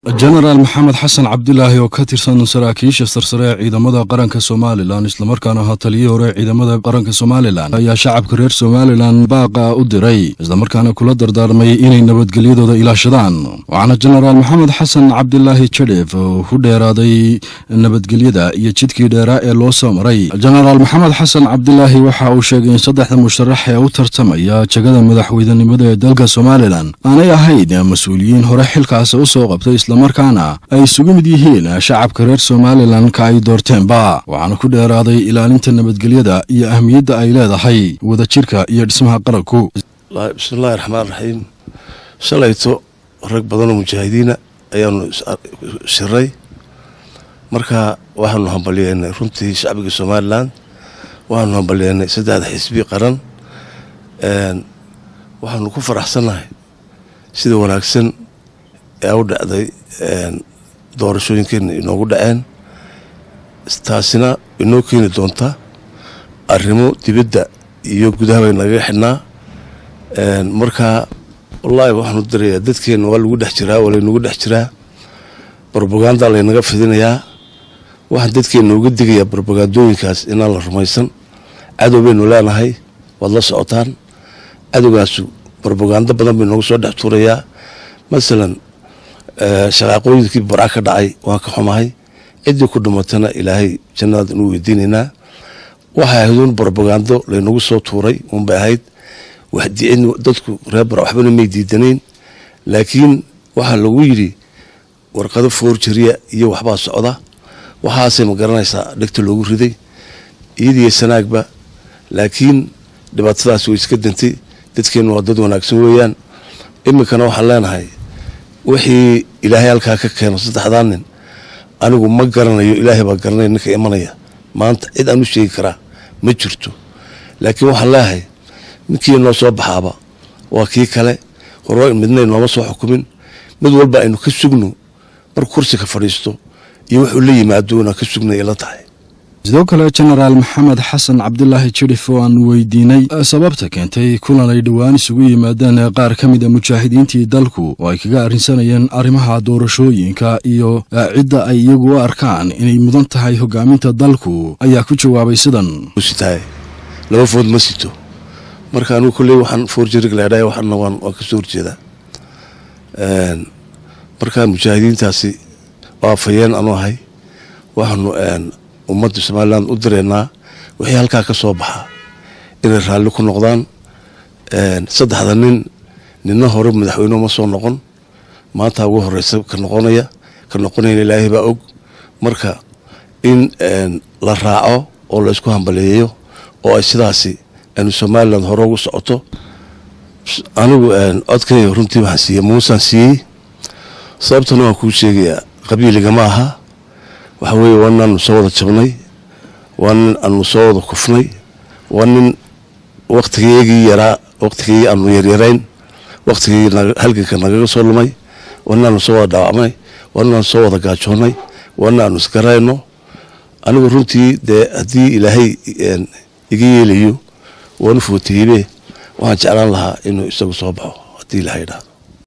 jenaraal maxamed xasan cabdilaahi oo ka tirsan saraakiisha sarsare ee ciidamada qaranka somalilan islamarkaana ahaa taliyihii hore ciidamada qaranka somalilan ayaa shacabka reer somalilan baaqa u diray islamarkaana kula dardaarmay inay nabadgelyadooda ilaashadaan waxaana jenaraal maxamed xasan cabdilaahi jadhef ku dheeraaday nabadgelyada iyo jidkii dheeraa ee loo soo maray jenaraal maxamed xasan cabdilaahi waxa uu sheegay in saddexda musharax ee u tartamaya jegada madaxweynenimada ee dalka somalilan aanay ahayd mas-uuliyiin hore xilkaasi u soo qabtay markaana ay isugu mid yihiin shacabka reer somalilan ka ay doorteenba waxaana ku dheeraaday ilaalinta nabadgelyada iyo ahmiyadda ay leedahay wadajirka iyo dhismaha qaranku bismillahi raxmaan raxiim shalayto rag badanoo mujaahidiina ayaanu shiray marka waxaanu hambalyeennay runtii shacbiga somalilan waxaanu hambalyeennay saddexda xisbi qaran waxaanu ku faraxsannahay sida wanaagsan ee u dhacday doorashooyinkeena inoogu dhaceen taasina inoo keeni doonta arrimo dibadda iyo gudaha bay nagaga xidhnaa marka wallaahi waxaanu dirayaa dadkeenna waa lagu dhex jiraa waa laynagu dhex jiraa brobaganda laynaga fidinayaa waxaan dadkeenna uga digayaa brobagandooyinkaas inaan la rumaysan cadow baynu leenahay waad la socotaan cadowgaasu brobagando badan bay noogu soo dhex tuurayaa masalan shaqaaqooyinkii barca ka dhacay waan ka xumahay ciddii ku dhimatana ilaahay jannadaad inuu weydiinaynaa waxay ahayd un brobagando laynagu soo tuuray unbay ahayd dadku reer bara waxbana may diidanayn laakiin waxaa lagu yidhi warqado foorjariya iyo waxbaa socda waxaasay ma garanaysaa dhegta loogu riday iyadiyo sanaagba laakiin dhibaatadaas way iska dantay dadkeennu waa dad wanaagsan weeyaan iminkana waxaan leenahay wixii ilaahay halkaa ka keeno saddexdaa nin anigu ma garanayo ilaahay baa garanaya ninka imanaya maanta cid aan u sheegi karaa ma jirto laakiin waxaan leeyahay ninkii noo soo baxaaba waa kii kale hore midnay nooma soo xukumin mid walba aynu ka sugno markuu kursiga fadhiisto iyo wuxuu la yimaado inaan ka sugnay ila tahay sidoo kale jenaraal maxamed xasan cabdilaahi jidhif oo aan weydiinay sababta keentay kulan ay dhowaan isugu yimaadeen qaar ka mid a mujaahidiintii dalku oo ay kaga arrinsanayeen arrimaha doorashooyinka iyo cidda ay iyagu u arkaan inay mudan tahay hogaaminta dalku ayaa ku jawaabay sidan sitahay laba food ma sito marka anigu kolley waxaan foorjarig leedhahay waxaana waan waan ka soo horjeedaa marka mujaahidiintaasi waa fayeen anu ahay waxaanu ummadda somalilan u direynaa wixii halkaa ka soo baxaa inay raalli ku noqdaan saddexda nin ninna hore madaxweyne ma soo noqon maanta ugu horeysa ka noqonaya ka noqonayna ilaahay baa og marka in la raaco oo la isku hambaleeyo oo ay sidaasi aanu somalilan hore ugu socoto anigu codkayga runtii waxaan siiyey muusaan siiyey sababtana waan kuu sheegayaa qabiiligama aha waxa weeye waa nin aanu soo wada jabnay waa nin aanu soo wada kufnay waa nin wakhtigeygii yaraa wakhtigii aanu yaryarayn wakhtigii halganka nagaga soo lumay waa nin aanu soo wada dhaawacnay waa nin aanu soo wada gaajoonnay waa nin aanu isgarayno anigu runtii dee haddii ilaahay iga yeelayo waanu footeybe waxaan jeclaan lahaa inuu isagu soo baxo haddii ilahay dhaa